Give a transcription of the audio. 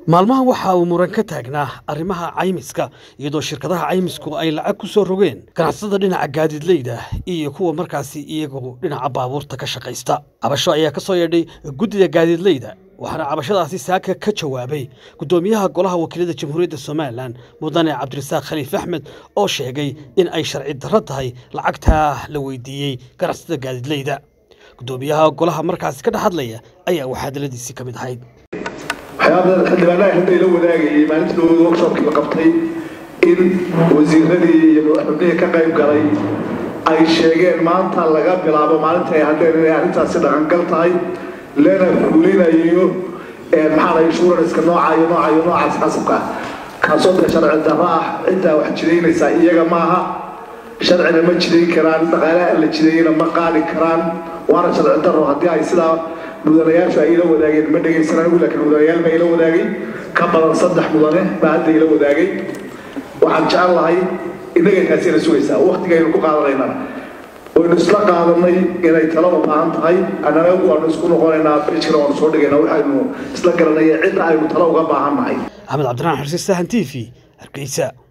maalmahan waxa uu muran ka taagnaa arrimaha caymiska iyadoo shirkadaha caymisku ay lacag ku soo rogeen ganacsatada dhinaca gaadiidleyda iyo kuwa markaasi iyagu dhinaca baabuurta ka shaqaysta cabasho ayaa ka soo yeedhay guddida gaadiidleyda waxaana cabashadaasi saaka ka jawaabay guddoomiyaha golaha wakiilada jamhuuriyadda somalilan mudane cabdirasaaq khaliif axmed oo sheegay in ay sharci darro tahay lacagtaa la weydiiyey ganacsatada gaadiidleyda guddoomiyaha golaha markaasi ka dhex hadlaya ayaa waxaadaladiisii ka mid ahayd waxyaaba xildhibaanaha hadda ila wadaagayay maalintii workshopkii la qabtay in wasiiradii iyo xubnihii ka qayb galay ay sheegeen maanta laga bilaabo maalinta ay hadheen inay arrintaasi dhaqangal tahay lana fulinayo maxaa insuranska nooca iyo nooca iyo noocaas xasabka kaasoo dee sharci darro ah ciddaa wax jidaynaysaa iyaga maaha sharcina ma jidayn karaan dhaqaalaha la jidayana ma qaadi karaan waana sharci darro haddii ay sidaa mudanayaashu ay ila wadaageen ma dhegaysan anigu laakiin mudanayaal baa ila wadaagay ka badan saddex mudane baa hadda ila wadaagay waxaan jecel lahay innaga taasina sugaysaa waktigaynu ku qaadanaynaa waynu isla qaadanay inay talo u baahan tahay annana waanu isku noqonaynaa bijkana waanu soo dhigaynaa waxaynu isla garanaya cidda aynu talo uga baahan nahay axmed cabdiraxmaan xursi sahan t v hargeysa